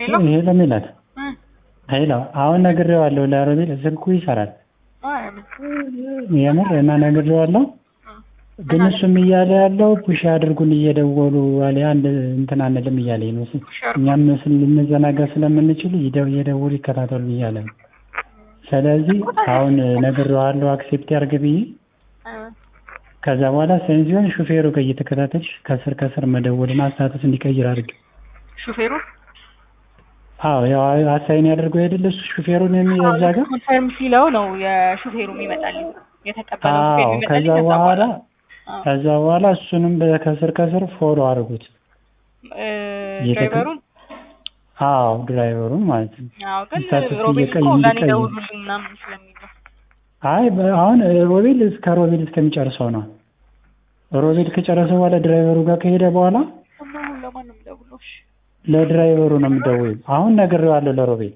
ሄሎ ሄሎ ሜላት እ ሄሎ አሁን ነግሬዋለሁ ለሮቤል ስልኩ ይሰራል አይ ምን የምር እና ነግሬዋለሁ ግን እሱም እያለ ያለው ፑሽ አድርጉን እየደወሉ አለ አንድ እንትን አንልም እያለኝ ነው እኛም ስል- ልንዘናጋ ስለምንችል ይደው እየደወሉ ይከታተሉ እያለ ነው ስለዚህ አሁን ነግሬዋለሁ አክሴፕት ያርግ ብዬ እ ከዛ በኋላ ሴንሲዮን ሹፌሩ ጋር እየተከታተልሽ ከስር ከስር መደወልና ስታተስ እንዲቀይር አድርግ ሹፌሩ አዎ ያው አሳይን ያደርገው አይደለ እሱ ሹፌሩን የሚያዛ ጋር ኮንፈርም ሲለው ነው የሹፌሩ የሚመጣልኝ የተቀበለው ሹፌሩ አዎ የሚመጣልኝ ከዛ በኋላ አዎ። ከዛ በኋላ እሱንም በ- ከስር ከስር ፎሎ አድርጉት እ የተቀ- ድራይቨሩን አዎ ድራይቨሩን ማለት ነው አዎ ግን ስታተስ ሮቤል እየቀይ- እኮ ለእኔ እንዲቀይር። ደውሉልኝ ምናምን ስለሚል ነው አይ በ- አሁን ሮቤል እስከ ሮቤል እስከሚጨርሰው ነው ሮቤል ከጨረሰ በኋላ ድራይቨሩ ጋር ከሄደ በኋላ እና አሁን ለማን ነው የምደውለው? እሺ ለድራይቨሩ ነው የምደውል አሁን ነግሬዋለሁ ለሮቤል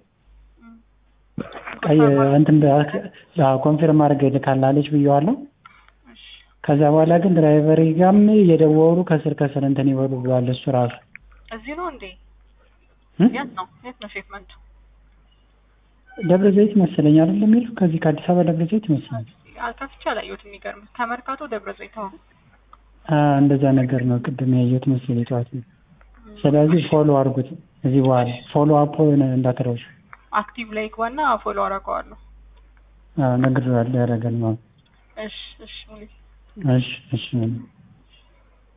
ቀይ እንትን ኮንፊርም አድርገህ ልካላለች ብየዋለሁ እሺ ከዛ በኋላ ግን ድራይቨር ጋርም እየደወሉ ከስር ከስር እንትን ይበሉ ብሏል እሱ ራሱ እዚህ ነው እንዴ? እ? የት ነው የት ነው ሼፍመንቱ? ደብረ ዘይት መሰለኝ አይደል የሚለው ከዚህ ከአዲስ አበባ ደብረ ዘይት ይመስላል አልከፍቼ አላየሁትም። የሚገርምህ ከመርካቶ ደብረ ዘይት አሁን አ እንደዛ ነገር ነው ቅድም ያየሁት መሰለኝ ጠዋት ነው ስለዚህ ፎሎ አድርጉት እዚህ በኋላ ፎሎ አፕ እንዳትረሱ አክቲቭ ላይ ግባና ፎሎ አደርገዋለሁ። ነግሬዋለሁ ያደርጋል ማለት እሺ እሺ ሙሌ እሺ እሺ